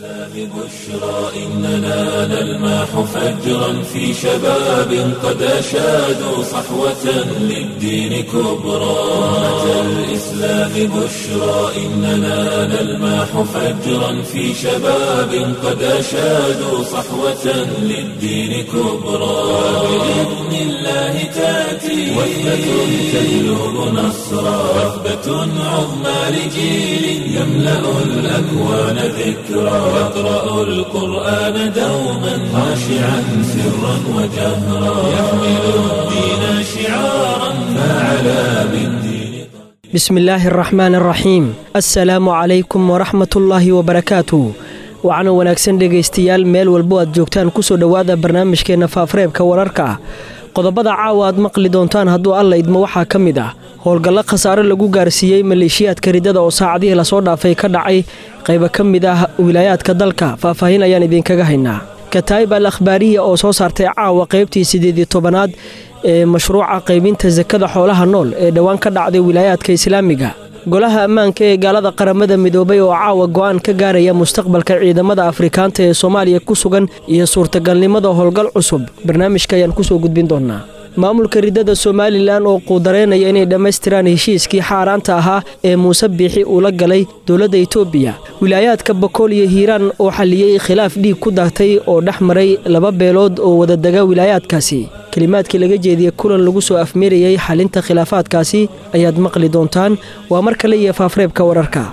بشرى إننا نلمح فجرا في شباب قد أشادوا صحوة للدين كبرى أمة الإسلام بشرى إننا نلمح فجرا في شباب قد أشادوا صحوة للدين كبرى بإذن الله تأتي وثبة تجلب نصرا وثبة عظمى لجيل يملأ الأكوان ذكرى يقرأ القرآن دوما خاشعا سرا وجهرا يحمل الدين شعارا فعلى بالدين بسم illaahi araxmaan araxiim assalaamu calaykum waraxmatullaahi wabarakaatu waxaana wanaagsan dhegaystayaal meel walbo aad joogtaan kusoo dhowaada barnaamijkeenna faafareebka wararka qodobada caawa aad maqli doontaan hadduu alla idmo waxaa ka mid ah howlgallo khasaare lagu gaarsiiyey maleeshiyaadka ridada oo saacadihii lasoo dhaafay ka dhacay qaybo ka mid ah wilaayaadka dalka faahfaahin ayaan idinkaga haynaa kataayib al akhbaariya oo soo saartay caawa qaybtii siddeediyo tobanaad ee mashruuca qaybinta sakada xoolaha nool ee dhowaan ka dhacday wilaayaadka islaamiga golaha ammaanka ee gaalada qaramada midoobay oo caawa go'aan ka gaaraya mustaqbalka ciidamada afrikaanta ee soomaaliya ku sugan iyo suurtagalnimada howlgal cusub barnaamijka ayaan kusoo gudbin doonaa maamulka ridada somalilan oo quudareynaya inay dhammaystiraan heshiiskii xaaraanta ahaa ee muuse biixi uu la galay dowladda itoobiya wilaayaadka bakool iyo hiiraan oo xalliyey khilaaf dhiig ku daagtay oo dhex maray laba beelood oo wadadega wilaayaadkaasi kelimaadkii laga jeediyey kulan lagu soo afmeerayey xalinta khilaafaadkaasi ayaad maqli doontaan waa mar kale iyo faafreebka wararka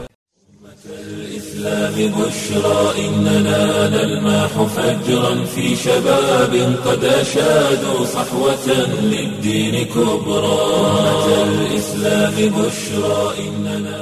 الإسلام بشرى إننا نلمح فجرا في شباب قد أشادوا صحوة للدين كبرى أمة الإسلام بشرى إننا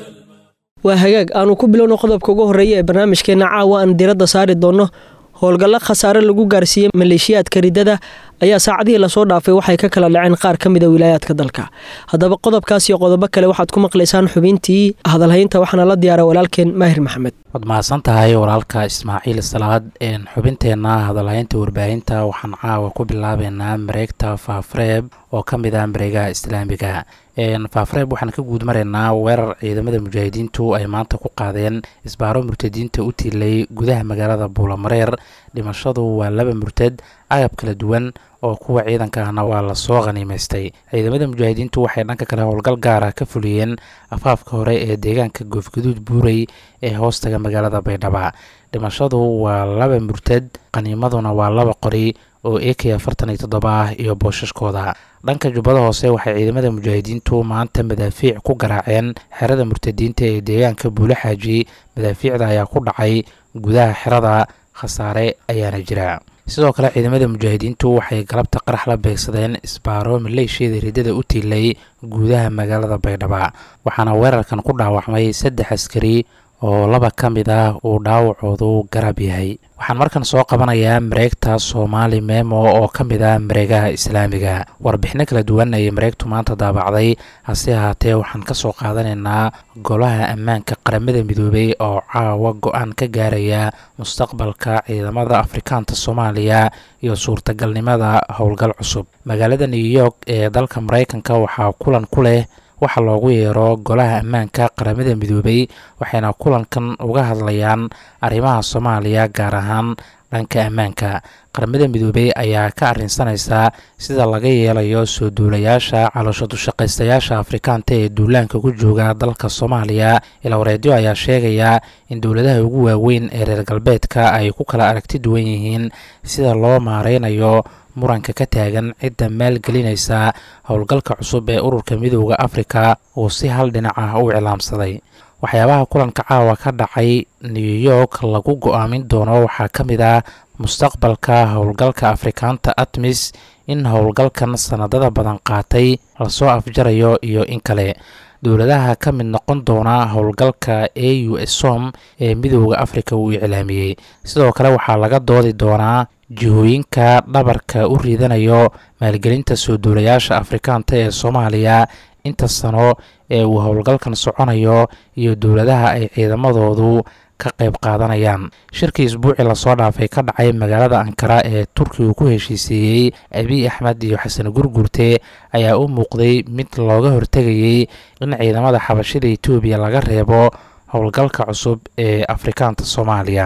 waa hagaag aanu ku bilowno qodobka ugu horreeya ee barnaamijkeenna caawa aan diradda saari doonno howlgallo khasaare lagu gaarsiiyey maleeshiyaadka ridada ayaa saacadihii lasoo dhaafay waxay ka kala dhaceen qaar ka mida wilaayaadka dalka haddaba qodobkaas iyo qodobo kale waxaad ku maqlaysaan xubintii hadalhaynta waxaana la diyaara walaalkeen maahir maxamed waad mahadsan tahay walaalka ismaaciil salaad xubinteenna hadalhaynta warbaahinta waxaan caawa ku bilaabeynaa mareegta faafreeb oo ka mid ah mareegaha islaamiga faafreeb waxaan ka guud maraynaa weerar ciidamada mujaahidiintu ay maanta ku qaadeen isbaaro murtadiinta u tiilay gudaha magaalada buulamareer dhimashadu waa laba murtad agab kala duwan oo kuwa ciidanka ahna waa lasoo khaniimaystay ciidamada mujaahidiintu waxay dhanka kale howlgal gaara ka fuliyeen afaafka hore ee deegaanka goofgaduud buurey ee hoostaga magaalada baydhaba dhimashadu waa laba murtad qaniimaduna waa laba qori oo ak afartan iyo toddoba ah iyo booshaskooda dhanka jubbada hoose waxay ciidamada mujaahidiintu maanta madaafiic ku garaaceen xerada murtadiinta ee deegaanka buule xaaji madaafiicda ayaa ku dhacay gudaha xerada khasaare ayaana jira sidoo kale ciidamada mujaahidiintu waxay galabta qarax la beegsadeen isbaaro maleeshiyada ridada u tiilay gudaha magaalada baydhaba waxaana weerarkan ku dhaawacmay saddex askari oo laba ka mid ah uu dhaawacoodu garab yahay waxaan markan soo qabanayaa mareegta soomaali memo oo ka mid ah mareegaha islaamiga warbixino kala duwan ayay mareegtu maanta daabacday hase ahaatee waxaan ka soo qaadanaynaa golaha ammaanka qaramada midoobay oo caawa go-aan ka gaaraya mustaqbalka ciidamada afrikaanta soomaaliya iyo suurtagalnimada howlgal cusub magaalada new york ee dalka mareykanka waxaa kulan ku leh waxa loogu yeero golaha ammaanka qaramada midoobay waxayna kulankan uga hadlayaan arrimaha soomaaliya gaar ahaan dhanka ammaanka qaramada midoobey ayaa ka arrinsanaysaa sida laga yeelayo soo duulayaasha caloosho dushaqaystayaasha afrikaanta ee duulaanka ku jooga dalka soomaaliya ilawareedyo ayaa sheegaya in dowladaha ugu waaweyn ee reer galbeedka ay ku kala aragti duwan yihiin sida loo maareynayo muranka ka taagan cidda maalgelinaysa howlgalka cusub ee ururka midooda afrika uu si hal dhinac ah u iclaamsaday waxyaabaha kulanka caawa ka dhacay new york lagu go-aamin doono waxaa ka mid ah mustaqbalka howlgalka afrikaanta atmis in howlgalkan sanadada badan qaatay lasoo afjarayo iyo in kale dowladaha ka mid noqon doona howlgalka a u som ee midooda afrika uu iclaamiyey sidoo kale waxaa laga doodi doonaa jihooyinka dhabarka u riidanayo maalgelinta soo duulayaasha afrikaanta ee soomaaliya inta sano ee uu howlgalkan soconayo iyo dowladaha ay ciidamadoodu ka qayb qaadanayaan shirkii isbuucii lasoo dhaafay ka dhacay magaalada ankara ee turkiga ku heshiiseeyey abiy axmed iyo xasan gurgurte ayaa u muuqday mid looga hortegayey in ciidamada xabashida etoobiya laga reebo howlgalka cusub ee afrikaanta soomaaliya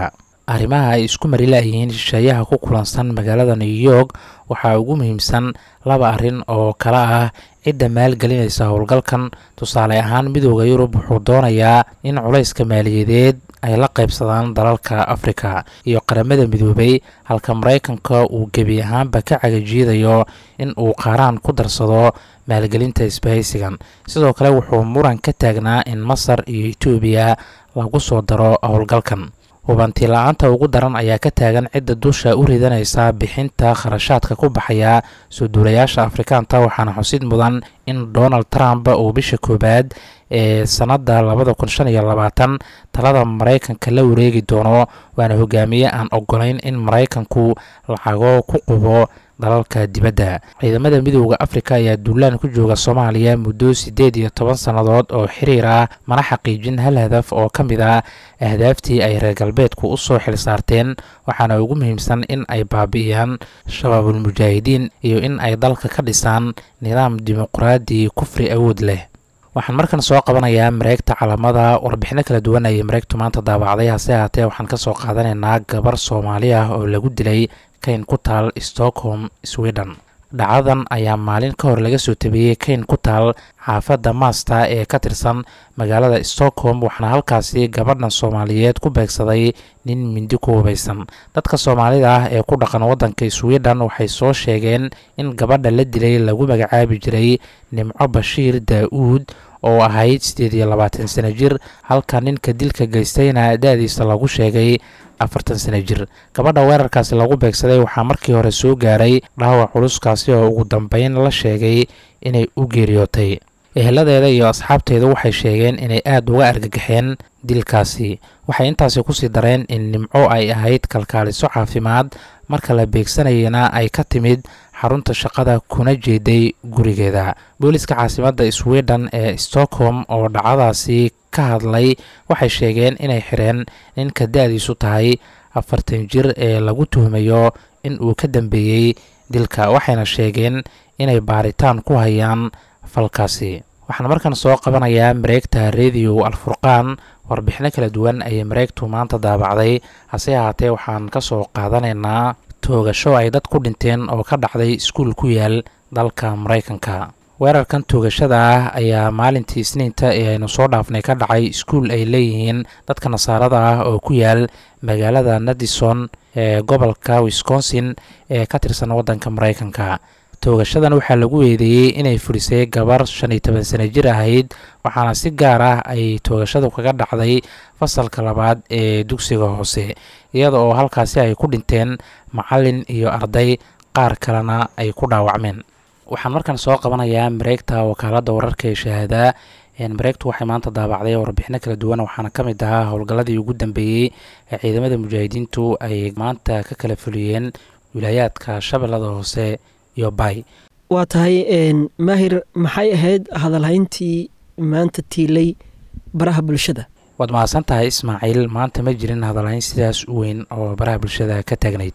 arrimaha ay isku mari laayihiin shisheeyaha ku kulansan magaalada new york waxaa ugu muhiimsan laba arrin oo kale ah cidda maalgelinaysa howlgalkan tusaale ahaan midooda yurub wuxuu doonayaa in culayska maaliyadeed ay la qaybsadaan dalalka afrika iyo qaramada midoobay halka maraykanka uu gebi ahaanba ka cagajiidayo in uu qaaraan ku darsado maalgelinta isbahaysigan sidoo kale wuxuu muran ka taagnaa in masar iyo etoobiya lagu soo daro howlgalkan hubanti la-aanta ugu daran ayaa ka taagan cidda dusha u ridanaysa bixinta kharashaadka ku baxaya soo duulayaasha afrikaanta waxaana xusid mudan in donald trump uu bisha koowaad ee sannadda labada kun shan iyo labaatan talada maraykanka la wareegi doono waana hogaamiye aan ogolayn in maraykanku lacago ku qubo dalalka dibadda ciidamada midooda afrika ayaa duulaan ku jooga soomaaliya muddo siddeed iyo toban sannadood oo xiriir ah mana xaqiijin hal hadaf oo ka mid ah ahdaaftii ay reer galbeedku u soo xil saarteen waxaana ugu muhiimsan in ay baabi'iyaan shabaabulmujaahidiin iyo in ay dalka ka dhisaan nidaam dimuqraadi kufri awood leh waxaan markan soo qabanayaa mareegta calamada warbixino kala duwan ayay mareegtu maanta daabacday hase ahaatee waxaan ka soo qaadanaynaa gabar soomaali ah oo lagu dilay kayn ku taal stockholm sweden dhacadan ayaa maalin ka hor laga soo tabiyey kayn ku taal xaafadda maasta ee ka tirsan magaalada stockholm waxaana halkaasi gabadhan soomaaliyeed ku beegsaday nin mindi ku hubaysan dadka soomaalida ah ee ku dhaqan waddanka sweden waxay soo sheegeen in gabadha la dilay lagu magacaabi jiray nimco bashiir daa-uud oo ahayd siddeed iyo labaatan sano jir halka ninka dilka geystayna da-diisa lagu sheegay afartan sano jir gabadha weerarkaasi lagu beegsaday waxaa markii hore soo gaaray dhaawac culuskaasi oo ugu dambeyn la sheegay inay u geeriyootay eheladeeda iyo asxaabteeda waxay sheegeen inay aada uga argagaxeen dilkaasi waxay intaasi kusii dareen in nimco ay ahayd kalkaaliso caafimaad marka la beegsanayana ay ka timid xarunta shaqada kuna jeeday gurigeeda booliska caasimadda sweden ee stockholm oo dhacadaasi ka hadlay waxay sheegeen inay xireen ninka da-diisu tahay afartan jir ee lagu tuhmayo in uu ka dambeeyey dilka waxayna sheegeen inay baaritaan ku hayaan falkaasi waxaan markan soo qabanayaa mareegta rediyo alfurqaan warbixino kala duwan ayay mareegtu maanta daabacday hase ahaatee waxaan ka soo qaadanaynaa toogasho ay dad ku dhinteen oo ka dhacday iskuul ku yaal dalka maraykanka weerarkan toogashada ah ayaa maalintii isniinta ee aynu soo dhaafnay ka dhacay iskuul ay leeyihiin dadka nasaarada ah oo ku yaal magaalada nadison ee gobolka wisconsin ee ka tirsan waddanka maraykanka toogashadan waxaa lagu eedeeyey inay furisay gabar shan iyo toban sano jir ahayd waxaana si gaar ah ay toogashadu kaga dhacday fasalka labaad ee dugsiga hoose iyada oo halkaasi ay ku dhinteen macalin iyo arday qaar kalena ay ku dhaawacmeen waxaan markan soo qabanayaa mareegta wakaaladda wararka ee shahaada mareegtu waxay maanta daabacday warbixino kala duwan waxaana ka mid ahaa howlgalladii ugu dambeeyey ee ciidamada mujaahidiintu ay maanta ka kala fuliyeen wilaayaadka shabeellada hoose iyo bay waa tahay maahir maxay ahayd hadalhayntii maanta tiilay baraha bulshada waad mahadsan tahay ismaaciil maanta ma jirin hadalhayn sidaas u weyn oo baraha bulshada ka taagnayd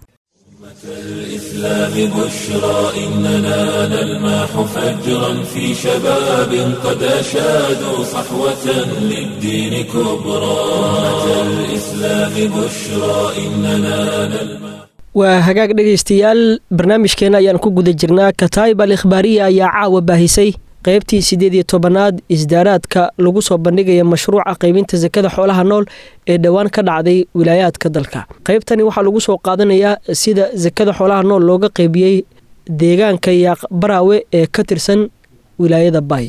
الإسلام بشرى إننا نلمح فجرا في شباب قد أشادوا صحوة للدين كبرى الإسلام بشرى إننا نلمح waa hagaag dhegaystayaal barnaamijkeena ayaan ku guda jirnaa kataib al ikhbaariya ayaa caawa baahisay qaybtii siddeed iyo tobanaad isdaaraadka lagu soo bandhigaya mashruuca qaybinta sakada xoolaha nool ee dhowaan ka dhacday wilaayaadka dalka qaybtani waxaa lagu soo qaadanayaa sida sakada xoolaha nool looga qaybiyey deegaanka yaaq baraawe ee ka tirsan wilaayada baay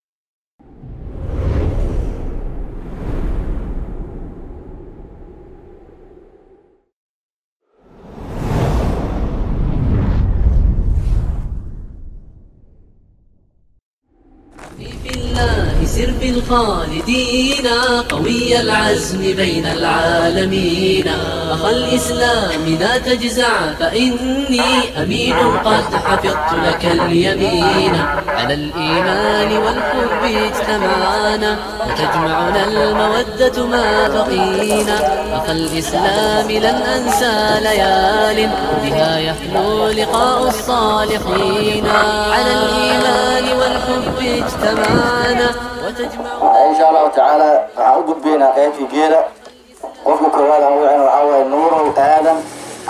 سر بالخالدين قوي العزم بين العالمين أخ الإسلام لا تجزع فإني أمين قد حفظت لك اليمين على الإيمان والحب اجتمعنا وتجمعنا المودة ما بقينا أخ الإسلام لن أنسى ليال بها يحلو لقاء الصالحين على الإيمان والحب اجتمعنا insha allahu tacaala waxaan u gudbaynaa qaybkii geela qofka koowaad aan wicin waxaa waaye nuurow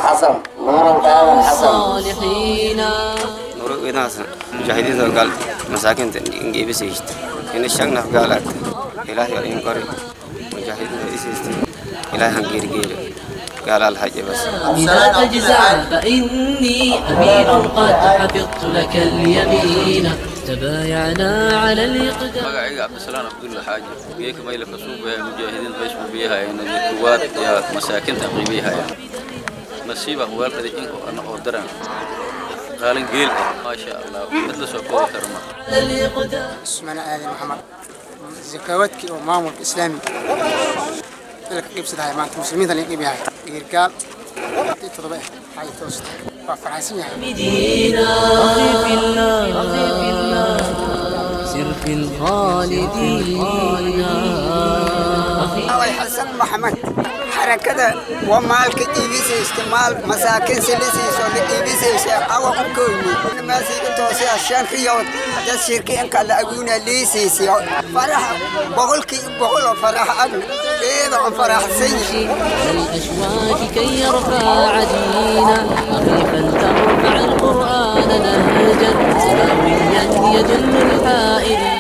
حسن نور الآدم حسن الصالحين نور إناس مجاهدين قال مساكن نجيب سيشت إن الشغنا قالت إلهي ولين قري مجاهدين إسيست إلهي هنجير جير قال الحج بس إذا تجزع فإني أمين قد حفظت لك اليمين تبايعنا على الإقدام magacayga cabdisalaan cabdulla xaaji geeka mayla ka suubaya mujaahidiin baysku biyahayana kuwaad yaa masaakinta qiibiyahaya nasiiba weelkada inko ana oo daran qaalin geel ah maasha allah mid la soo koobi karo ma على الإقدام اسمنا آدم محمد زكواتك ومامور إسلامي لك قيب سدها ما أنت مسلمين اللي قيب هاي رجال تطبع هاي توست فرحسين هاي بدينا أخي في الله أخي في الله سر في الخالدين أخي الله حسن محمد حركة ومالك إيبيس استعمال مساكن سلسيس ولا إيبيس أو كويني ما سيكون توسي عشان خيوط ده شركة إنك على أقونا ليسيس فرح بقول كي بقول فرح أنا إيه ده فرح سيء الأشواك كي يرفع عدينا أخي فلترفع القرآن نهجا سماويا يدل الحائرين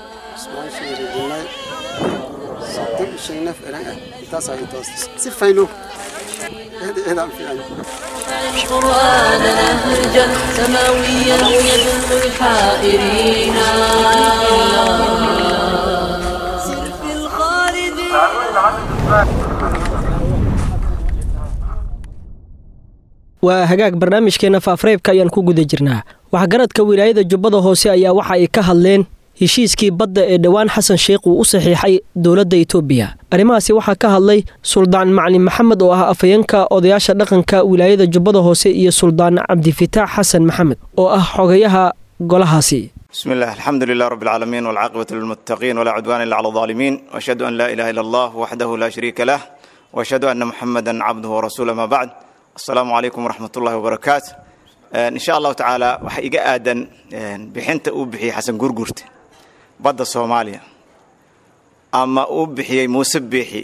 القرآن نهجا سماويا يدل الحائرين سر في الخالدين waa hagaag barnaamijkeena faafareebka ayaan ku guda jirnaa waxgaradka wilaayada jubbada hoose ayaa waxa ay ka hadleen heshiiskii badda ee dhowaan xasan sheikh uu u saxiixay dowladda itoobiya arrimahaasi waxaa ka hadlay suldaan maclin maxamed oo ah afayeenka odayaasha dhaqanka wilaayada jubbada hoose iyo suldaan cabdifitaax xasan maxamed oo ah xogayaha golahaasi بسم الله الحمد لله رب العالمين والعاقبة للمتقين ولا عدوان إلا على الظالمين وأشهد أن لا إله إلا الله وحده لا شريك له وأشهد أن محمدا عبده ورسوله ما بعد السلام عليكم ورحمة الله وبركاته آه، إن شاء الله تعالى وحيقى آدن آه، بحنت أوبحي حسن قرقرت بدأ الصوماليا أما أوبحي موسبحي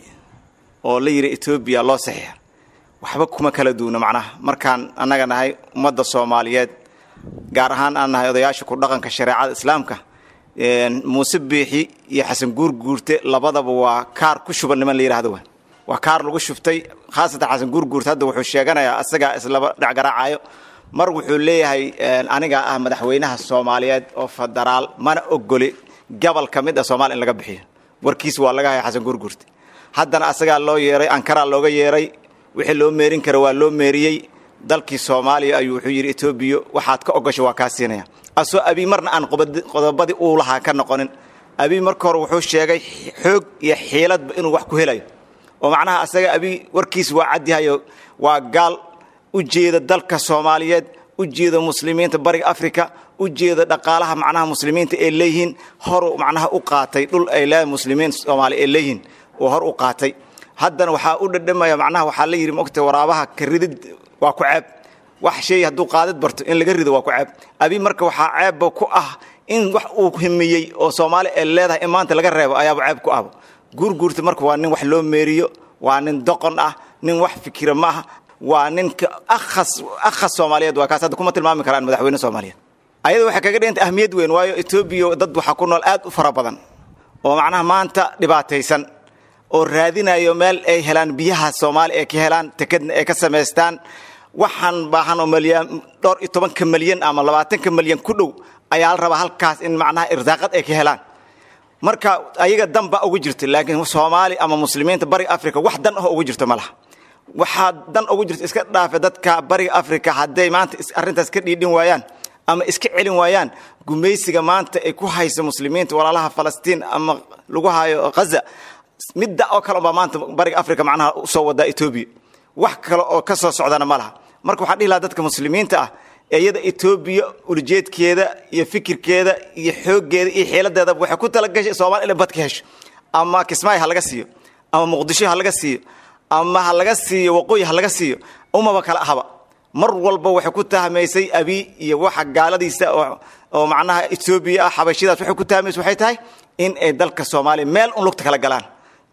oo la yiri Ethiopia loo saxiix waxba kuma kala duuna macnaha markaan annaga nahay ummadda Soomaaliyeed gaar ahaan aan nahay odayaasha ku dhaqanka shareecada islaamka een muuse biixi iyo xasan guurguurte labadaba waa kaar ku shuban niman la yiraahdo waa waa kaar lagu shubtay khaasatan xasan guurguurte hadda wuxuu sheeganayaa asaga islaba dhacgaraacayo mar wuxuu leeyahay een, aniga ah madaxweynaha Soomaaliyeed oo federaal mana ogoli gobol ka mid ah Soomaaliya in laga bixiyo warkiis waa laga hayay xasan guurguurte haddana asagaa loo yeeray ankaraa looga yeeray wixii loo meerin kara waa loo meeriyey dalkii soomaaliya ayuu wuxuu yidhi etoobiya waxaad ka ogasho waa kaa siinaya asoo abii marna aan qobad- qodobadii uu lahaa ka noqonin abii marka hore wuxuu sheegay xoog iyo xiiladba inuu wax ku helayo oo macnaha asaga abii warkiis waa cadyahayo waa gaal u jeeda dalka soomaaliyeed u jeeda muslimiinta bariga afrika u jeeda dhaqaalaha macnaha muslimiinta ay leeyihiin horu macnaha u qaatay dhul ay leeyihin muslimiin soomaali ay leeyihiin oo hor u qaatay haddana waxaa u dhadhamaya macnaha waxaa la yidhi mogta waraabaha ka ridid waa ku ceeb wax shay hadduu qaadid barto in laga rido waa ku ceeb abi marka waxaa ceebba ku ah in wax uu himiyey oo soomaali ay leedahay in maanta laga reebo ayaaba ceeb ku ahba guurguurta marka waa nin wax loo meeriyo waa nin doqon ah nin wax fikira ma aha waa ninka akhas akhas soomaaliyeed waa kaas hadda kuma tilmaami karaan madaxweyne soomaaliyeed ayada waxay kaga dhiganta ahmiyad weyn waayo etoobiya dad waxaa ku nool aad u fara badan oo macnaha maanta dhibaataysan oo raadinayo meel ay helaan biyaha soomaaliya ay ka helaan tekadna ay ka samaystaan waxaan baahan oo malyan dhowr iyo tobanka malyan ama labaatanka malyan ku dhow ayaa la rabaa halkaas in macnaha irsaaqad ay ka helaan marka ayaga dan baa ugu jirta laakiin soomaali ama muslimiinta bariga africa wax dan ah ugu jirto ma laha waxaa dan ugu jirta iska dhaafe dadka bariga africa hadday maanta is- arrintaas ka dhiidhin waayaan ama iska celin waayaan gumaysiga maanta ay ku hayso muslimiinta walaalaha falastiin ama lagu hayo ghaza midda oo kale baa maanta bariga africa macnaha usoo wadaa etoobiya wax kale oo ka soo socdana ma laha marka waxaan dhihi lahaa dadka muslimiinta ah ee iyada etoobiya ulujeedkeeda iyo fikirkeeda iyo xooggeeda iyo xiiladeedaba waxay ku talagashay soomaali inay bad ka hesho ama kismaayo ha laga siiyo ama muqdisho ha laga siiyo ama ha laga siiyo waqooyi ha laga siiyo umaba kale ahaba mar walba waxay ku tahmaysay abi iyo waxa gaaladiisa oo oo macnaha etoobiya ah xabashidaas waxay ku tahmaysa waxay tahay in ay dalka soomaaliya meel un lugta kala galaan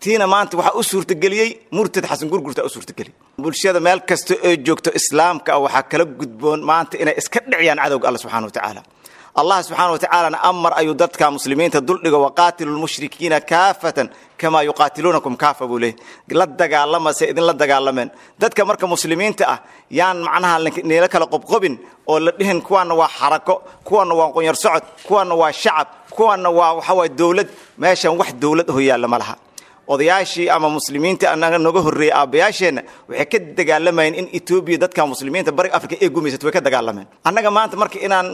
tiina maanta waxaa u suurtageliyey murtad xasan gurgurta u suurtageliyey bulshada meel kasta oo joogto islaamka ah waxaa kala gudboon maanta inay iska dhiciyaan cadowga alla subxana wa tacaala allah subxaana wa tacaalana amar ayuu dadka muslimiinta duldhigo waqaatilu lmushrikiina kaafatan kamaa yuqaatiluunakum kaafa buu leeyay la dagaalama se idinla dagaalameen dadka marka muslimiinta ah yaan macnaha niila kala qobqobin oo la dhihin kuwaana waa xarako kuwaana waa qonyar socod kuwaana waa shacab kuwaana waa waxawaa dowlad meeshan wax dowlad aho yaalla ma laha odayaashii ama muslimiinta anaga noga horreeyey aabbayaasheenna waxay ka dagaalamayeen in etoobiya dadka muslimiinta bariga afrika ee gumaysato way ka dagaalameen annaga maanta marka inaan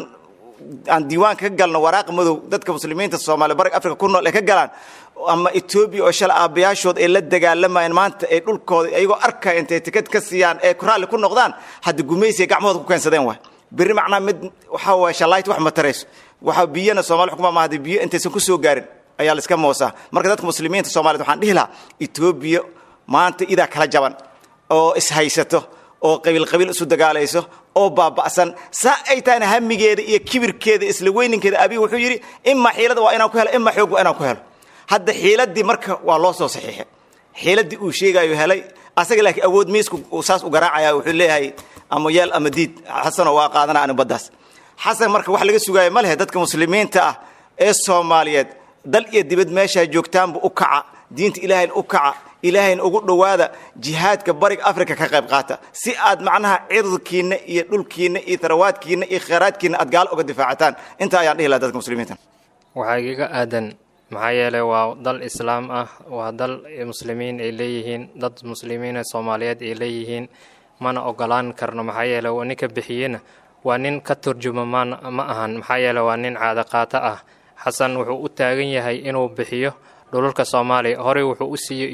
aan diiwaanka ka galno waraaqa madow dadka muslimiinta soomaaliya bariga afrika ku nool ay ka galaan ama etoobiya oo shala aabbayaashood ay la dagaalamayeen maanta ay dhulkooda iyagoo arkaya intay tikad ka siiyaan ee raalli ku noqdaan hadda gumaysiga gacmahooda ku keensadeen waay berri macnaa mid waxaa waye shallaayt wax ma tarayso waxaa biyana soomali xukuma ma hadii biyo intaysan ku soo gaarin ayaa la iska moosaa marka dadka muslimiinta soomaaliyed waxaan dhihi lahaa etoobiya maanta idaa kala jaban oo ishaysato oo qabiil qabiil isu dagaalayso oo baaba'san saa ay tahayna hamigeeda iyo kibirkeeda isla weyninkeeda abiy wuxuu yidhi imaa xiilada waa inaan ku helo imaa xoog waa inaan ku helo hadda xiiladii marka waa loo soo saxiixay xiiladii uu sheegayo helay asaga laakiin awood miisku uu saas u garaacaya wuxuu leeyahay ama yeel ama diid xasanoo waa qaadana ani baddaas xasan marka wax laga sugaayo ma lehe dadka muslimiinta ah ee soomaaliyeed dal iyo dibad meeshaa joogtaanba u kaca diinta ilaahayna u kaca ilaahayna ugu dhowaada jihaadka bariga africa ka qayb qaata si aad macnaha cirdkiinna iyo dhulkiinna iyo tarawaadkiinna iyo khayraadkiinna aad gaalo uga difaacataan intaa ayaan dhihi laha dadka muslimiinta waxaa igaga aadan maxaa yeelay waa dal islaam ah waa dal muslimiin ay leeyihiin dad muslimiina soomaaliyeed ay leeyihiin mana ogolaan karno maxaa yeeley ninka bixiyena waa nin ka turjuma man ma ahan maxaa yeeley waa nin caadaqaato ah xasan wuxuu u taagan yahay inuu bixiyo dhulalka soomaaliya horey wuxuu u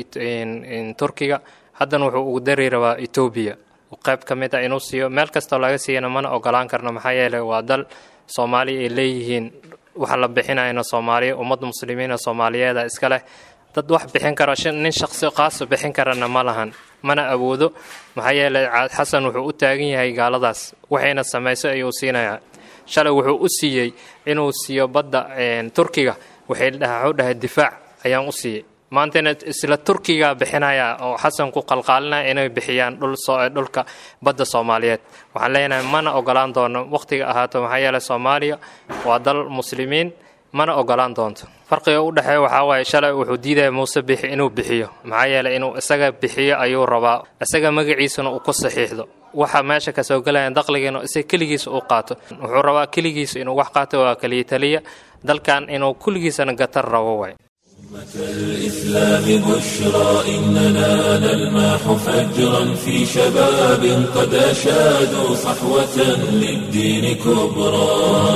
siiyey turkiga haddana wuxuu ugu dari rabaa etoobiya qayb ka mid a inuu siiyo meel kastoo laga siiyana mana ogolaan karno maxaa yeeley waa dal soomaaliya ay leeyihiin waxa la bixinayna soomaaliya ummad muslimiina soomaaliyeeda iska leh dad wax bixin kara nin shaqsi qaasa bixin karana ma lahan mana awoodo maxaa yeeley xasan wuxuu u taagan yahay gaaladaas waxayna samayso ayuu siinayaa shalay wuxuu u siiyey inuu siiyo badda turkiga waxay dhahay difaac ayaan u siiyey maantana isla turkiga bixinaya oo xasan ku qalqaalinaya inay bixiyaan dhulka badda soomaaliyeed waxaan leenahay mana ogolaan doono wakhtiga ahaato maxaa yeeley soomaaliya waa dal muslimiin mana ogolaan doonto farqiga u dhexeeya waxaa waaye shalay wuxuu diidaya muuse bixi inuu bixiyo maxaa yeeley inuu isaga bixiyo ayuu rabaa isaga magaciisana uu ku saxiixdo waxa meesha kasoo gelaya daqligiina isaga keligiisa uu qaato wuxuu rabaa keligiisa inuu wax qaato waa kaliya taliya dalkan inuu kulligiisana gatar rabo waay الإسلام بشرى إننا نلمح فجرا في شباب قد أشادوا صحوة للدين كبرى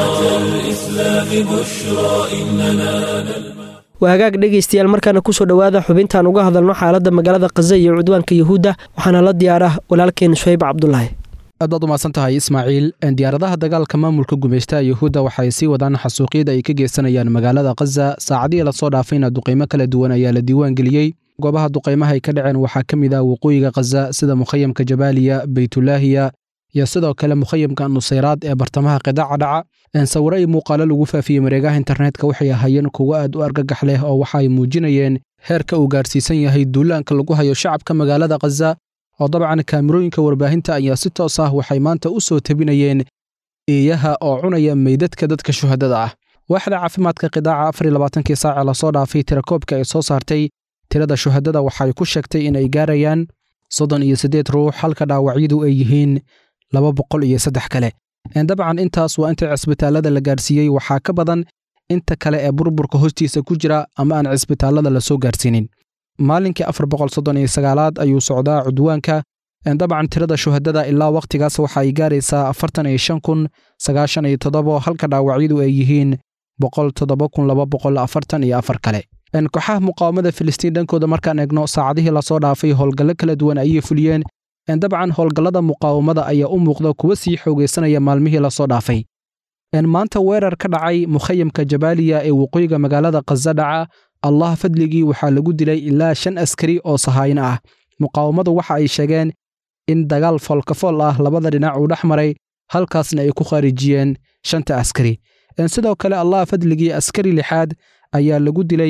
الإسلام بشرى إننا نلمح waa hagaag dhegaystayaal markaana kusoo dhowaada xubintaan uga hadalno xaaladda magaalada khaza iyo cudwaanka yuhuudda waxaana la diyaarah walaalkeen shayb cabdulaahi aad baad umahadsan tahay ismaaciil diyaaradaha dagaalka maamulka gumaystaha yuhuudda waxay sii wadaan xasuuqyada ay ka geysanayaan magaalada khaza saacadihii lasoo dhaafayna duqaymo kala duwan ayaa la diiwaan geliyey goobaha duqaymaha ay ka dhaceen waxaa ka mid ah waqooyiga khaza sida mukhayamka jabaaliya beytulaahiya iyo sidoo kale mukhayamka nusayraad ee bartamaha qidaaca dhaca sawiro iyo muuqaalo lagu faafiyey mareegaha internetka waxay ahaayeen kuwo aad u argagax leh oo waxa ay muujinayeen heerka uu gaarsiisan yahay duulaanka lagu hayo shacabka magaalada khaza oo dabcan kaamirooyinka warbaahinta ayaa si toos ah waxay maanta u soo tebinayeen eeyaha oo cunaya meydadka dadka shuhadada ah waaxda caafimaadka qidaaca afar iyo labaatankii saace lasoo dhaafay tirakoobka ay soo saartay tirada shuhadada waxay ku sheegtay in ay gaarayaan soddon iyo siddeed ruux halka dhaawacyadu ay yihiin laba boqol iyo saddex kale dabcan intaas waa inta cisbitaallada la gaarsiiyey waxaa ka badan inta kale ee burburka hoostiisa ku jira ama aan cisbitaallada la soo gaarsiinin maalinkii afar boqol soddon iyo sagaalaad ayuu socdaa cudwaanka dabcan tirada shuhadada ilaa wakhtigaas waxa ay gaaraysaa afartan iyo shan kun sagaashan iyo toddobo halka dhaawacyadu ay yihiin boqol toddoba kun laba boqol afartan iyo afar kale kooxaha muqaawamada filistiin dhankooda markaan eegno saacadihii lasoo dhaafay howlgallo kala duwan ayay fuliyeen dabcan howlgallada muqaawamada ayaa u muuqda kuwa sii xoogaysanaya maalmihii lasoo dhaafay maanta weerar ka dhacay mukhayamka jabaaliya ee waqooyiga magaalada khaza dhaca allah fadligii waxaa lagu dilay ilaa shan askari oo sahaayno ah muqaawamadu waxa ay sheegeen in dagaal foolkafool ah labada dhinac uu dhex maray halkaasna ay ku khaarijiyeen shanta askari sidoo kale allah fadligii askari lixaad ayaa lagu dilay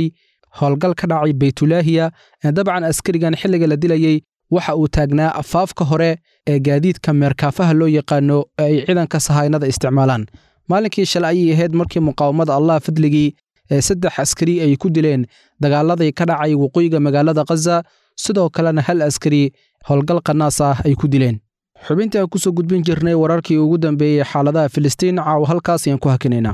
howlgal ka dhacay baytulaahiya dabcan askarigan xilliga la dilayey waxa uu taagnaa afaafka hore ee gaadiidka meerkaafaha loo yaqaano ee ay ciidanka sahaynada isticmaalaan maalinkii shalay ayay ahayd markii muqaawamada allah fadligii ee saddex askari ay ku dileen dagaaladii ka dhacay waqooyiga magaalada khaza sidoo kalena hal askari howlgal qanaas ah ay ku dileen xubintii aan kusoo gudbin jirnay wararkii ugu dambeeyey xaaladaha filistiin caawa halkaas ayaan ku hakinaynaa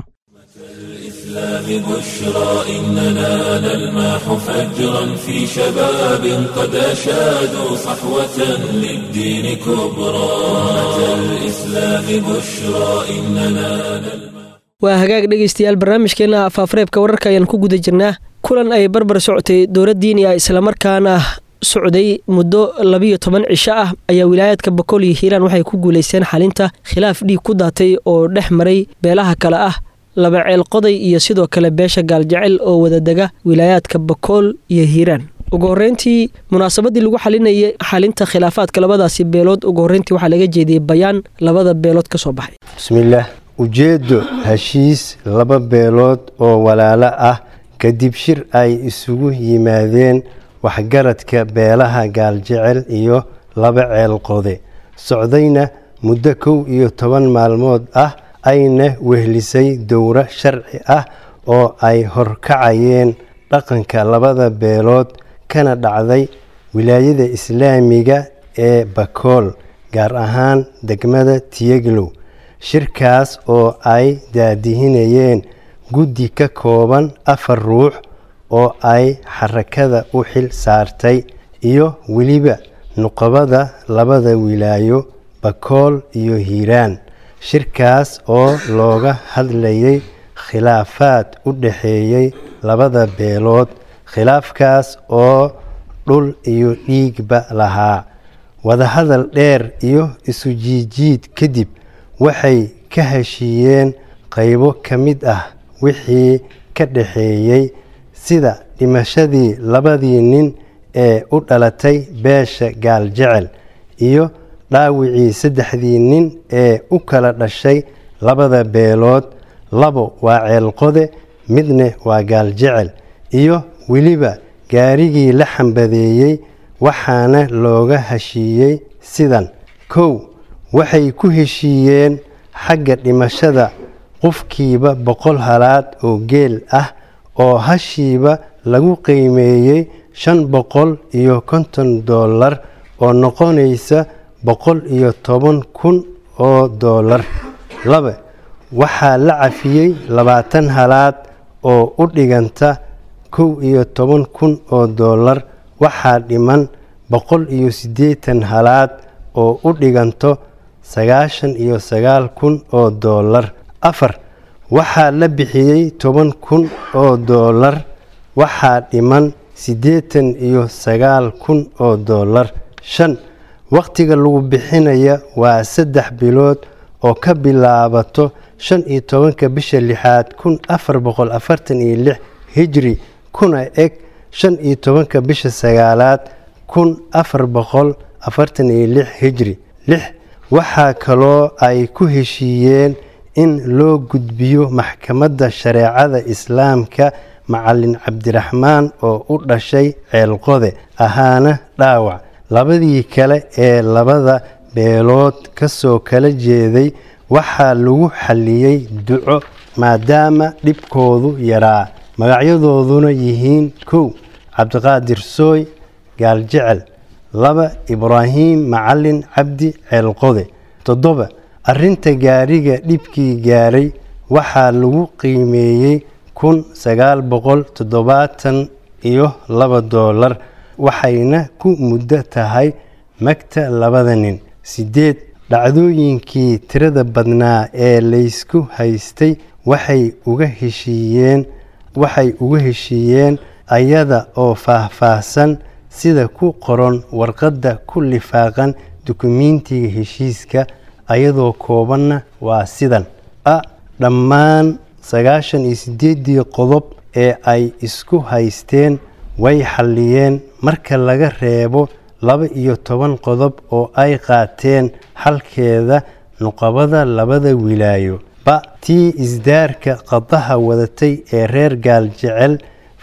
الإسلام بشرى إننا نلمح فجرا في شباب قد أشادوا صحوة للدين كبرى أمة الإسلام بشرى إننا نلمح waa hagaag dhegaystayaal barnaamijkeenna afaafareebka wararka ayaan ku guda jirnaa kulan ay barbar socotay dowlad diini ah islamarkaana socday muddo labiyo toban cisho ah ayaa wilaayaadka boqol iyo hiiraan waxay ku guulaysteen xalinta khilaaf dhiig ku daatay oo dhex maray beelaha kale ah laba ceel qoday iyo sidoo kale beesha gaaljecel oo wadadega wilaayaadka bakool iyo hiiraan ugu horreyntii munaasabadii lagu xalinayay xalinta khilaafaadka labadaasi beelood ugu horreyntii waxaa laga jeediyey bayaan labada beelood ka soo baxay bismillaah ujeeddo heshiis laba beelood oo walaalo ah kadib shir ay isugu yimaadeen waxgaradka beelaha gaaljecel iyo laba ceel qode socdayna muddo kow iyo toban maalmood ah ayna wehlisay dowro sharci ah oo ay horkacayeen dhaqanka labada beelood kana dhacday wilaayada islaamiga ee bakool gaar ahaan degmada tiyeglow shirkaas oo ay daadihinayeen guddi ka kooban afar ruux oo ay xarakada u xil saartay iyo weliba nuqabada labada wilaayo bakool iyo hiiraan shirkaas oo looga hadlayay khilaafaad u dhaxeeyey labada beelood khilaafkaas oo dhul iyo dhiigba lahaa wadahadal dheer iyo isu jiijiid kadib waxay ka heshiiyeen qaybo ka mid ah wixii ka dhaxeeyey sida dhimashadii labadii nin ee u dhalatay beesha gaaljecel iyo dhaawicii saddexdii nin ee u kala dhashay labada beelood labo waa ceelqode midna waa gaaljecel iyo weliba gaarigii la xambadeeyey waxaana looga heshiiyey sidan kow waxay ku heshiiyeen xagga dhimashada qofkiiba boqol halaad oo geel ah oo hashiiba lagu qiimeeyey shan boqol iyo konton doolar oo noqonaysa boqol iyo toban kun oo doolar laba waxaa la cafiyey labaatan halaad oo u dhiganta kow iyo toban kun oo doolar waxaa dhiman boqol iyo siddeetan halaad oo u dhiganto sagaashan iyo sagaal kun oo doolar afar waxaa la bixiyey toban kun oo doolar waxaa dhiman siddeetan iyo sagaal kun oo doolar shan wakhtiga lagu bixinaya waa saddex bilood oo ka bilaabato shan iyo tobanka bisha lixaad kun afar boqol afartan iyo lix hijri kuna eg shan iyo tobanka bisha sagaalaad kun afar boqol afartan iyo lix hijri lix waxaa kaloo ay ku heshiiyeen in loo gudbiyo maxkamadda shareecada islaamka macalin cabdiraxmaan oo u dhashay ceelqode ahaana dhaawac labadii kale ee labada beelood ka soo kala jeeday waxaa lagu xalliyey duco maadaama dhibkoodu yaraa magacyadooduna yihiin kow cabdiqaadir sooy gaaljecel laba ibraahiim macalin cabdi ceelqode toddoba arrinta gaariga dhibkii gaaray waxaa lagu qiimeeyey kun sagaal boqol toddobaatan iyo laba doolar waxayna ku muddo tahay magta labada nin siddeed dhacdooyinkii tirada badnaa ee laysku haystay waxay uga heshiiyeen waxay uga heshiiyeen ayada oo faahfaahsan sida ku qoran warqadda ku lifaaqan dukumiintiga heshiiska ayadoo koobanna waa sidan a dhammaan sagaashan iyo siddeeddii qodob ee ay isku haysteen way xalliyeen marka laga reebo laba iyo toban qodob oo ay qaateen xalkeeda nuqabada labada wilaayo ba tii isdaarka qadaha wadatay ee reer gaaljecel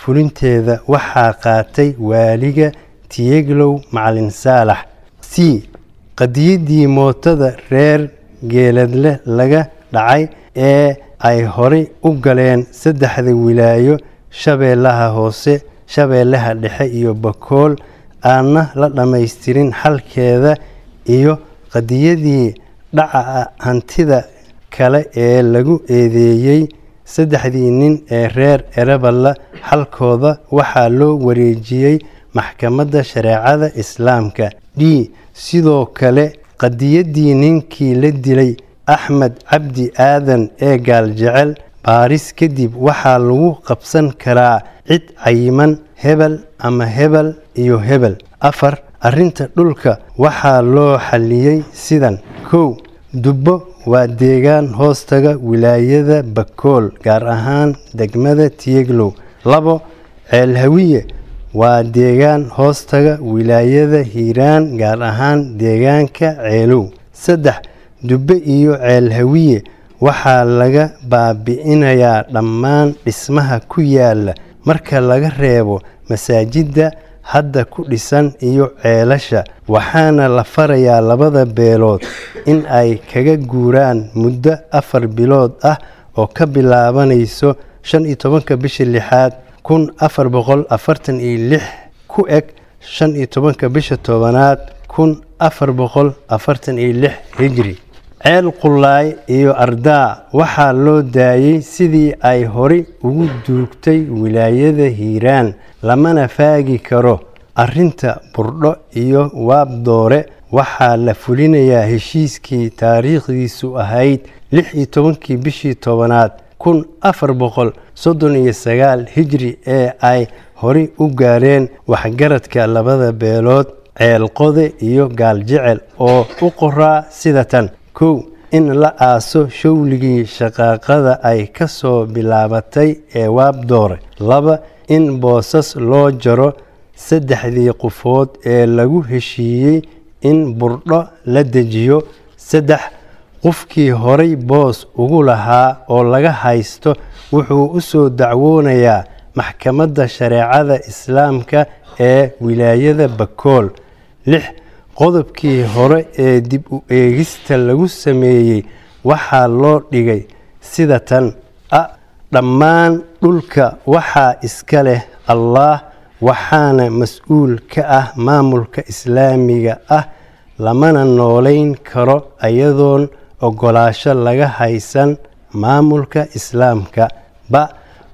fulinteeda waxaa qaatay waaliga tiyeglow macalin saalax c qadiyaddii mootada reer geeladle laga dhacay ee ay horay u galeen saddexda wilaayo shabeellaha hoose shabeellaha dhexe iyo bakool aanna la dhammaystirin xalkeeda iyo qadiyadii dhaca hantida kale ee lagu eedeeyey saddexdii nin ee reer ereballa xalkooda waxaa loo wareejiyey maxkamadda shareecada islaamka d sidoo kale qadiyaddii ninkii la dilay axmed cabdi aadan ee gaaljecel baaris kadib waxaa lagu qabsan karaa cid cayiman hebel ama hebel iyo hebel afar arrinta dhulka waxaa loo xalliyey sidan kow dubbo waa deegaan hoostaga wilaayada bakool gaar ahaan degmada tiyeglow labo ceelhawiye waa deegaan hoostaga wilaayada hiiraan gaar ahaan deegaanka ceelow saddex dubbe iyo ceelhawiye waxaa laga baabi'inayaa dhammaan dhismaha ku yaala marka laga reebo masaajidda hadda ku dhisan iyo ceelasha waxaana la farayaa labada beelood in ay kaga guuraan muddo afar bilood ah oo ka bilaabanayso shan iyo tobanka bisha lixaad kun afar boqol afartan iyo lix ku eg shan iyo tobanka bisha tobanaad kun afar boqol afartan iyo lix hijri ceel qullaay iyo ardaa waxaa loo daayey sidii ay horay ugu duugtay wilaayada hiiraan lamana faagi karo arrinta burdho iyo waabdoore waxaa la fulinayaa heshiiskii taariikhdiisu ahayd lix iyo tobankii bishii tobanaad kun afar boqol soddon iyo sagaal hijri ee ay horay u gaareen waxgaradka labada beelood ceelqode iyo gaaljecel oo u qoraa sida tan kow in la aaso showligii shaqaaqada ay ka soo bilaabatay ee waabdoore laba in boosas loo jaro saddexdii qofood ee lagu heshiiyey in burdho la dejiyo saddex qofkii horay boos ugu lahaa oo laga haysto wuxuu u soo dacwoonayaa maxkamadda shareecada islaamka ee wilaayada bakool lix qodobkii hore ee dib u eegista lagu sameeyey waxaa loo dhigay sida tan a dhammaan dhulka waxaa iska leh allaah waxaana mas-uul ka ah maamulka islaamiga ah lamana noolayn karo iyadoon ogolaasho laga haysan maamulka islaamka ba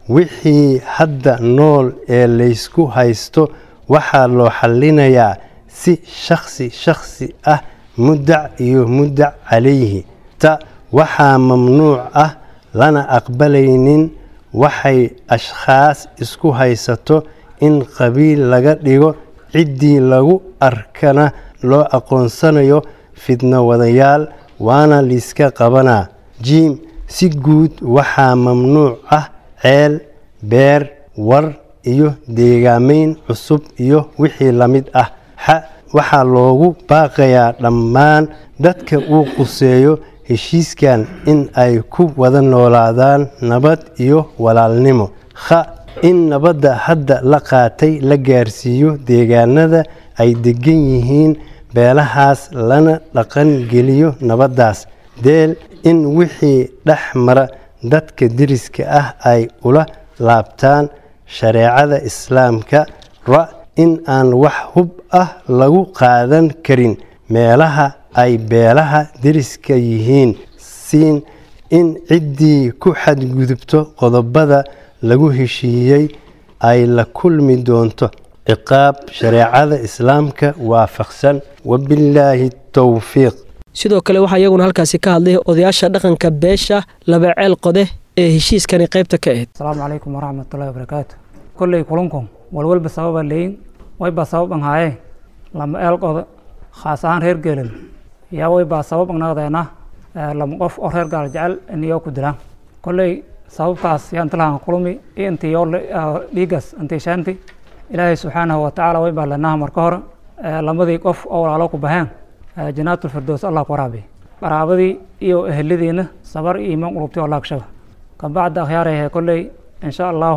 wixii hadda nool ee laysku haysto waxaa loo xallinayaa si shakhsi shakhsi ah muddac iyo muddac calayhi ta waxaa mamnuuc ah lana aqbalaynin waxay ashkhaas isku haysato in qabiil laga dhigo ciddii lagu arkana loo aqoonsanayo fidno wadayaal waana liiska qabanaa jiim si guud waxaa mamnuuc ah ceel beer war iyo deegaamayn cusub iyo wixii la mid ah xa waxaa loogu baaqayaa dhammaan dadka uu quseeyo heshiiskan in ay ku wada noolaadaan nabad iyo walaalnimo kha in nabadda hadda la qaatay la gaarsiiyo deegaanada ay degan yihiin beelahaas lana dhaqan geliyo nabaddaas deel in wixii dhex mara dadka deriska ah ay ula laabtaan shareecada islaamka ra in aan wax hub ah lagu qaadan karin meelaha ay beelaha deriska yihiin siin in ciddii ku xadgudubto qodobada lagu heshiiyey ay la kulmi doonto ciqaab shareecada islaamka waafaqsan wabillaahi towfiiq sidoo kale waxaa iyaguna halkaasi ka hadlay odayaasha dhaqanka beesha laba ceel qode ee heshiiskani qaybta ka ahayd asalaamu calaykum waraxmatullahi wabarakaatu kolley kulankun walwalba sababa leyin waybaa sababan haayee lama eel qodo khaas ahaan reer geelin yaa waybaa sabab agnaaqdeena lama qof oo reer gaal jecel iniyoo ku dilaan kolley sababkaas yaa intilahan kulumi iyo intii yoo dhiigaas intii shaanti ilaahay subxaanahu watacaala waybaa lenaha marka hore lamadii qof oo walaalo ku baheen janaatul firdows allah ku waraabi qaraabadii iyo eheladiina sabar iyo iimaan qulubti oo laagshaba kabacda akhyaarayahe kolley insha allahu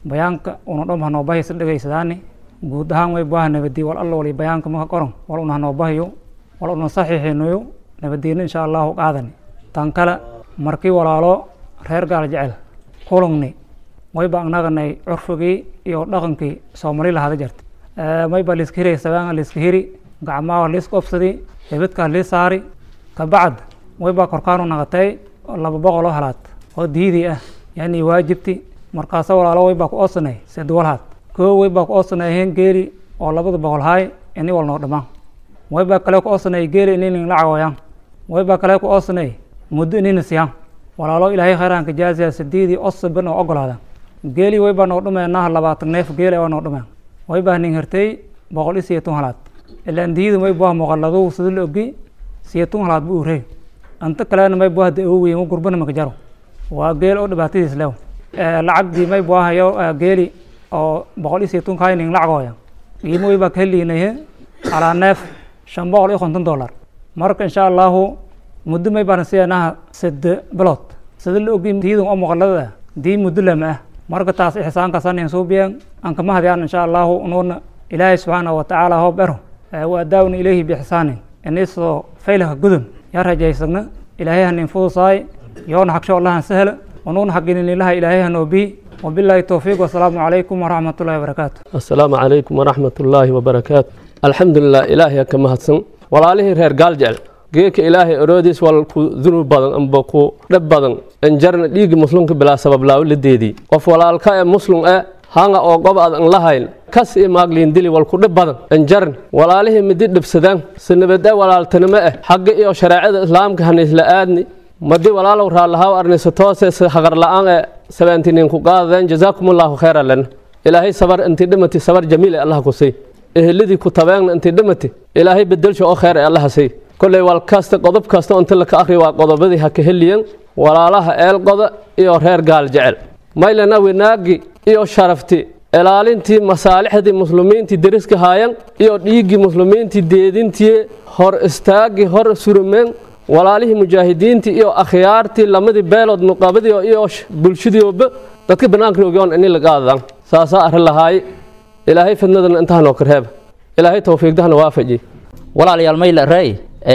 bayaanka una dhom hanoo bahaysa dhegaysadaani guud ahaan way baaha nabadii wal alla wali bayaanka maka qoran wal una hanoo bahayo wal una saxiixinayo nabadiina insha allahu qaadani tan kale markii walaalo reer gaal jecel kulungni wayba agnaganay curfigii iyo dhaqankii soomali lahada jirta mayba liiska hiray sabaanga liiska hiri gacmaha liiska obsadi hebadkaa lii saari kabacd wayba korkaanu naqatay laba boqol oo halaad oo diidii ah yani waajibti markaasa walaalo waybaa ku oosanay seduwalhaad koo waybaa ku oosanay heen geeli oo labada boqol haay ini wal noo dhamaan waybaa kale ku oosanay geeli ininin la cawayaan waybaa kale ku oosanay muddo inina siyaan walaalo ilaahay khayraanka jaaziya sidiidii osaban oo ogolaada geeli waybaa noo dhumeenaha labaatan neef geeli waa noo dhumeen waybaa nin hirtay boqol iyo siyeetun halaad ilaan diidin waybaa muqaladu sida la ogi siyeetun halaad bu urey anta kalena may buah da-oweyn u gurbana maka jaro waa geel oo dhibaatadiis lew lacagdii may buahayo geeli oo boqol iyo siyeetun kayning lacagooya qiimo waybaa ka heliinaye alaa neef shan boqol iyo konton dollar marka insha allahu muddo may baan siinaha sade bilood sida la ogi diidin oo muqalada dii muddo lama ah marka taas ixsaankaasaan suubiyan aan kama hadiyaan insha allahu unuuna ilaahay subxaanahu watacaala hoob ero wa adaawna ilayhi biixsaanin inisoo faylaka gudun yaa rajaysagna ilaahay hanin fudusaay yoona hagsho allahan sahla unuuna xaggininilaha ilaahay hanoobii wabilaahi towfiiq wasalaamu calaykum waraxmat ullahi wabarakaatu assalaamu calaykum waraxmat ullaahi wabarakaatu alxamdulilah ilaahay ka mahadsan walaalihii reer gaal jecel geedka ilaahay oroodiis wal ku dunuub badan amba ku dhab badan injarna dhiigga muslimka bilaa sabab laawo la deedii qof walaalka ee muslim e hanga oo gob ad an lahayn kas i maagliin dili wal ku dhib badan injarn walaalihii midi dhibsadaan sinabade walaaltanimo eh xagga iyo shareecada islaamka haniisla aadni madi walaalow raallahaw arnisa toose haqar la-aan ee sabaantinin ku qaadadeen jazaakumullahu khayra lana ilaahay sabar intii dhimati sabar jamiil ee allah ku sii eheladii ku tabeegna intii dhimati ilaahay bedelsha oo khayr ee allaha sii kolley wal kasta qodob kasta inta laka akhri waa qodobadii ha ka heliyan walaalaha eelqoda iyo reer gaal jecel maylana wanaagi iyo sharafti ilaalintii masaalixdii muslimiintii deriska haayan iyo dhiiggii muslimiintii deedintii hor istaagii hor surumeen walaalihii mujaahidiintii iyo akhyaartii lamadii beelood nuqabadii iyo bulshadiioba dadka banaanka ogyoon ini laga aadadaan saasaa arrin lahaaye ilaahay fidnadana intahanoo karheeba ilaahay towfiiqdahana waafaji walaalayaal mayla ray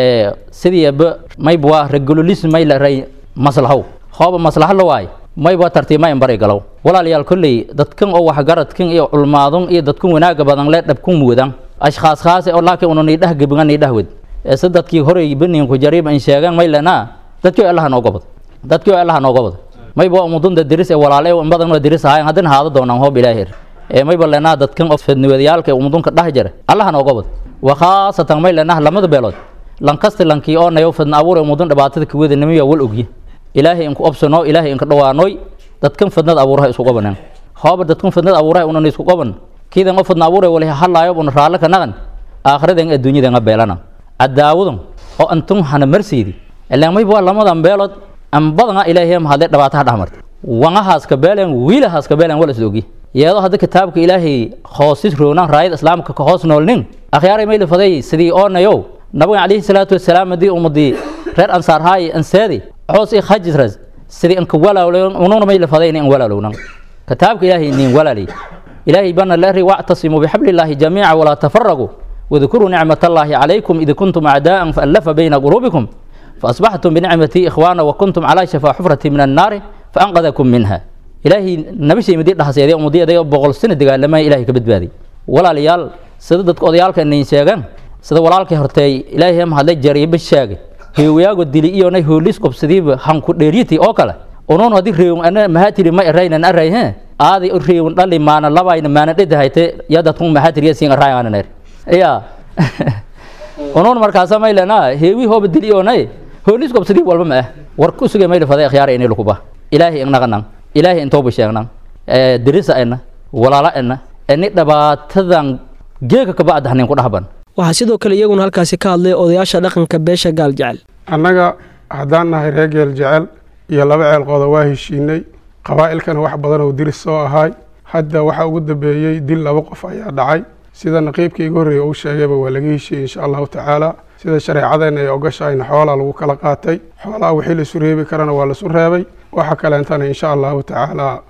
sidiiba maybwa regululis mayla ray maslahow hooba maslaha la waay mayba tartiima in bari galow walaalayaal kolley dadkan oo waxgaradkan iyo culmaadun iyo dadkan wanaaga badan le dhabkun mudan ashkhaas khaase oo laakiin una niidhah gebiga niidhah wed se dadkii horey beninku jariib in sheegan maylana dadkii allaha nooga bad dadkii allaha nooga bad mayba umudunda diris ee walaale in badan oo diris ahayn haddana haado doonaan hoob ilaahir ee mayba lenaa dadkan oo fidniwadayaalka umudunka dhah jira allaha nooga bad wa khaasatan maylenah lamada beelood lankasti lankii oo nayo fidna abuure umudun dhibaatada kuwada nimiya wal ogye ilaahay inku obsano ilaahay inka dhawaanoy dadkan fidnad abuuraha isku qabaneen hooba dadkan fidnad abuuraha unan isku qaban kiidan oo fidna abuure wali halaayo una raalle ka naqan aakhiradan adduunyadan a beelana cadaawadan oo antun hana marsiidi ilaan mayba waa lamadan beelood an badana ilaahay mahadle dhibaataha dhexmarta wangahaaska beelen wiilahaaska beelen wal isla ogye iyadoo hadda kitaabka ilaahay hoosis roonaan raayada islaamka ka hoos noolnin akhyaaray mayla faday sidii oonayow nabiga calayhi salaatu wasalaam haddii ummadii reer ansaar haaye anseedi xoos i khajisras sidii inka walaalownan ununa mayla faday in walaalownan kitaabka ilaahay nin walaali ilaahay bana leeri wactasimuu bixablillaahi jamiica walaa tafaraquu wadkuruu nicmat allaahi calaykum id kuntum acdaa'an faallafa bayna quluubikum faasbaxtum binicmatii ikhwaana wakuntum calaa shafaa xufrati min annaari faanqadakum minha ilaahay nabishay midi dhahaseeday ummadii boqol sano dagaalamaya ilahay ka badbaaday walaalayaal sida dadka odayaalka inayn sheegaan sida walaalkay hortay ilaahay mahadle jariiba sheegay heewayaago dili iyona hoolis qobsadiiba hanku dheeryiti oo kale unuun haddii reewun ana mahatiri ma eraynan aray he aadi reewun dhali maana labayna maana dhedahayte ya dadkun mahatiriya siin arayaanan ya unuun markaasa maylana heewi hooba dili iyonay hoolis qobsadiib walba ma ah war ku sugay mayla faday akhyaara ini lukuba ilaahay ingnaqanan ilaahay intooba sheegnan dirisa ena walaala ena ini dhibaatadan geeka kabacda hanin ku dhahban waxaa sidoo kale iyaguna halkaasi ka hadlay odayaasha dhaqanka beesha gaal jecel annaga haddaan nahay reer geel jecel iyo laba ceelqooda waa heshiinay qabaa'ilkana wax badan oo diris soo ahaay hadda waxaa ugu dambeeyey dil laba qof ayaa dhacay sida naqiibka iga horreeya uu sheegayba waa laga heshiiyey insha allahu tacaala sida shareecadeenna ay ogashahayna xoolaa lagu kala qaatay xoolaha wixii laisu reebi karana waa laisu reebay waxa kaleentana insha allahu tacaala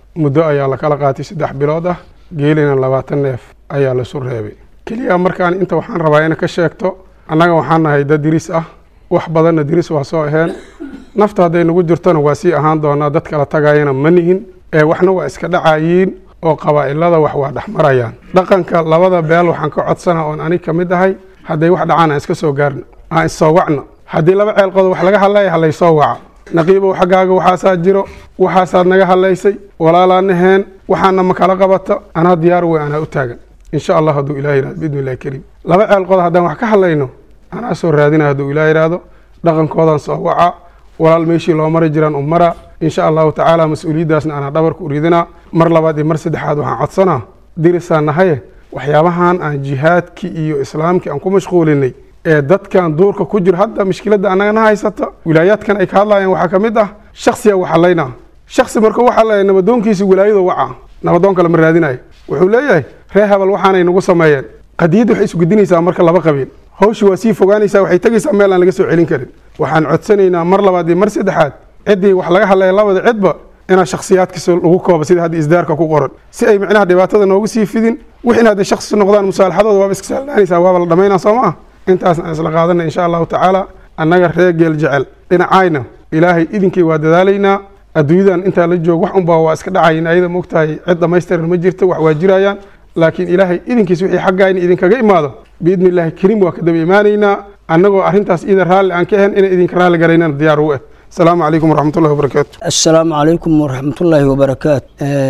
muddo ayaa la kala qaatay saddex bilood ah geelina labaatan neef ayaa laisu reebay keliya markaan inta waxaan rabaa ina ka sheegto annaga waxaan nahay dad diris ah wax badanna diris waa soo aheen nafta hadday nagu jirtona waa sii ahaan doonaa dad kala tagayana ma nihin ee waxna waa iska dhacayiin oo qabaa'ilada wax waa dhexmarayaan dhaqanka labada beel waxaan ka codsana oon anig ka mid ahay hadday wax dhacaan aan iska soo gaarna aan issoo wacna haddii laba ceelqood wax laga hadlaya halaysoo waca naqiibow xaggaaga waxaasaa jiro waxaasaad naga hadlaysay walaalaanaheen waxaana ma kala qabata anaa diyaar wey anaa u taagan insha allah hadduu ilah yihahdo biidni illahi kariim laba ceelqood haddaan wax ka hadlayno anaa soo raadina hadduu ilah yidhaahdo dhaqankoodan soo waca walaal meeshii loo mari jiraan u mara insha allahu tacaala mas-uuliyaddaasna anaa dhabarku uridinaa mar labaad iyo mar saddexaad waxaan codsanaa dirisaan nahaye waxyaabahan aan jihaadkii iyo islaamkii aan ku mashquulinay ee dadkan duurka ku jiro hadda mushkiladda annagana haysata wilaayaadkan ay ka hadlayaan waxaa ka mid ah shaksiga waxalaynaa shaksi markuu waxalaya nabadoonkiisi wilaayadu waca nabadoon kale ma raadinayo wuxuu leeyahay ree habal waxaanay nagu sameeyeen qadiyadda waxay isgudinaysaa marka laba qabiil hawshi waa sii fogaanaysaa waxay tegaysaa meel aan laga soo celin karin waxaan codsanaynaa mar labaad iyo mar saddexaad ciddii wax laga hadlaya labada cidba inaa shaksiyaadkiisa lagu koobo sida hadda isdaarka ku qoran si ay micnaha dhibaatada noogu sii fidin wix in hadday shaksi noqdaan musaalaxadooda waaba iska saalnaanaysaa waaba la dhamaynaa soo ma ah intaasna aan isla qaadanay insha allahu tacaala annaga reer geel jecel dhinacayna ilaahay idinkii waa dadaalaynaa adduunyadan intaa la joogo wax unbaa waa iska dhacayin ayada moogtahay cid dhamaystiran ma jirto wax waa jirayaan laakiin ilaahay idinkiis wixii xaggayna idinkaga imaado biidni illaahi kariim waa ka daba imaanaynaa annagoo arrintaas ida raalli aan ka ahayn inay idinka raalli garaynaan diyaar u ah asalaamu calaykum waraxmatullahi wabarakaatu assalaamu calaykum waraxmatullaahi wabarakaatu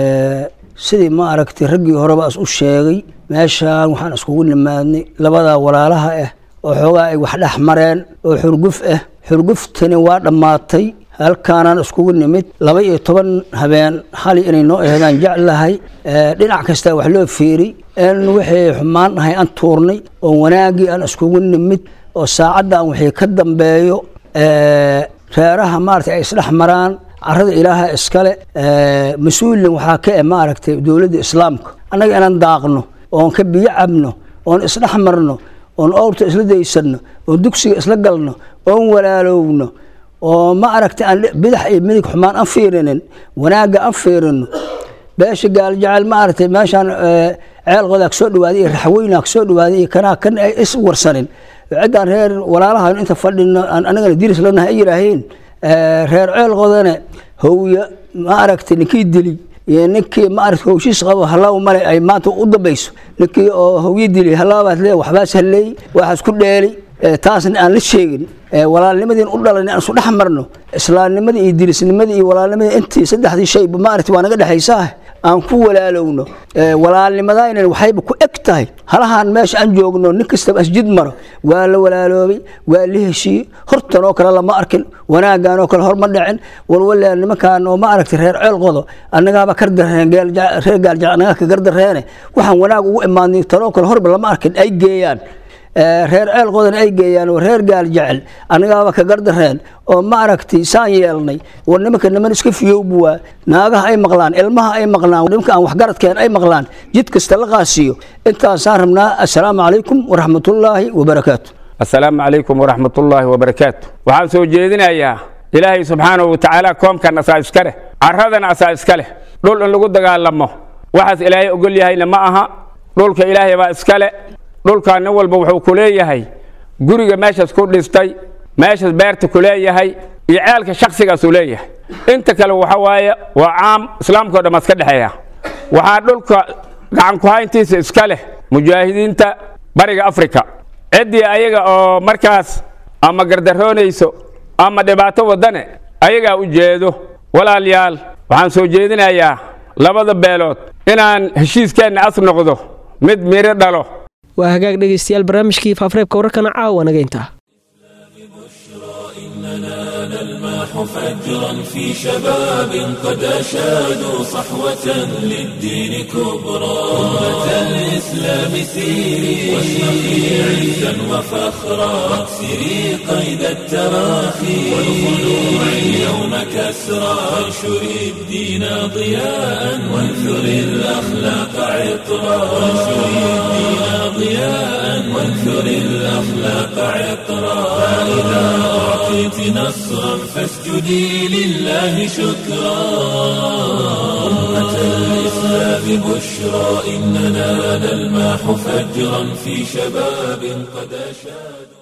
sidii ma aragtay raggii horeba is u sheegay meeshaan waxaan iskugu nimaadnay labadaa walaalaha ah oo xoogaa ay wax dhex mareen oo xurguf ah xurguftani waa dhammaatay halkaanaan iskugu nimid laba iyo toban habeen xali inay noo ehdaan jeclahay dhinac kasta wax loo fiiri in wixii xumaan ahay aan tuurnay oo wanaaggii aan iskugu nimid oo saacaddan wixii ka dambeeyo reeraha maaragtay ay isdhex maraan carada ilaaha iskale mas-uulin waxaa ka eh maaragtay dowladda islaamka annaga inaan daaqno oon ka biyo cabno oon isdhex marno oon owrta isla daysanno oon dugsiga isla galno oon walaalowno oo ma aragtay aan bidax iyo midig xumaan aan fiirinin wanaagga aan fiirino beesha gaaljacel ma aragtay meeshaan ceelqoodaa kasoo dhawaaday iyo raxweynaa kasoo dhawaaday iyo kanaa kan ay is warsanin ciddaan reer walaalahan inta fadhino aan anagana diris lanahay ay yidhaaheen reer ceelqoodane howya ma aragtay ninkii dili iyo ninkii ma aragtay howshiis qabo halaw male ay maanta u dambayso ninkii oo howyi dili halaabaad lee waxbaas halleey waxaas ku dheelay taasna aan la sheegin walaalnimadiin u dhalan aan isu dhex marno islaamnimadii iyo dirisnimadii iyo walaalnimadii intii saddexdii shayba maaragtay waa naga dhexaysaa aan ku walaalowno walaalnimadaynan waxayba ku eg tahay halahaan meesha aan joogno nin kastaba asjid maro waa la walaaloobay waa la heshiiyey hortan oo kale lama arkin wanaaggan oo kale horma dhicin walwala nimankaan oo ma aragtay reer ceel qodo annagaaba kardareen reer gaaljac annagaa ka gardareene waxaan wanaag ugu imaadnay tan oo kale horba lama arkin ay geeyaan reer ceel qodan ay geeyaan oo reer gaal jecel annagaaba ka gardareen oo ma aragtay saan yeelnay war nimanka niman iska fiyowbu waa naagaha ay maqlaan ilmaha ay maqlaan nimanka aan waxgaradkeen ay maqlaan jid kasta la qaasiyo intaasaan rabnaa assalaamu calaykum waraxmatullaahi wabarakaatu assalaamu calaykum waraxmatullaahi wabarakaatu waxaan soo jeedinayaa ilaahay subxaanahu watacaala koomkan asaa iska leh carradana asaa iska leh dhul in lagu dagaalamo waxaas ilaahay ogol yahayna ma aha dhulka ilaahay baa iska leh dhulkaa nin walba wuxuu ku leeyahay guriga meeshaas ku dhistay meeshaas beerta ku leeyahay iyo ceelka shakhsigaasuu leeyahay inta kale waxa waaye waa caam islaamkao dhan iska dhexeeya waxaa dhulka gacan ku-hayntiisa iska leh mujaahidiinta bariga afrika ciddii ayaga oo markaas ama gardaroonayso ama dhibaato wadane ayagaa u jeedo walaalayaal waxaan soo jeedinayaa labada beelood inaan heshiiskeenna as noqdo mid miro dhalo waa hagaag dhegaystayaal barnaamijkii faafareebka wararkana caawa naga intaa نلمح فجرا في شباب قد أشادوا صحوة للدين كبرى أمة الإسلام سيري واشرقي عزا وفخرا واكسري قيد التراخي والخلوع اليوم كسرى وانشري الدين ضياء وانثري الأخلاق عطرا وانشري الدين ضياء وانثري الأخلاق عطرا فإذا أعطى أعطيت نصرا فاسجدي لله شكرا أمة الإسلام بشرى إننا نلمح فجرا في شباب قد أشادوا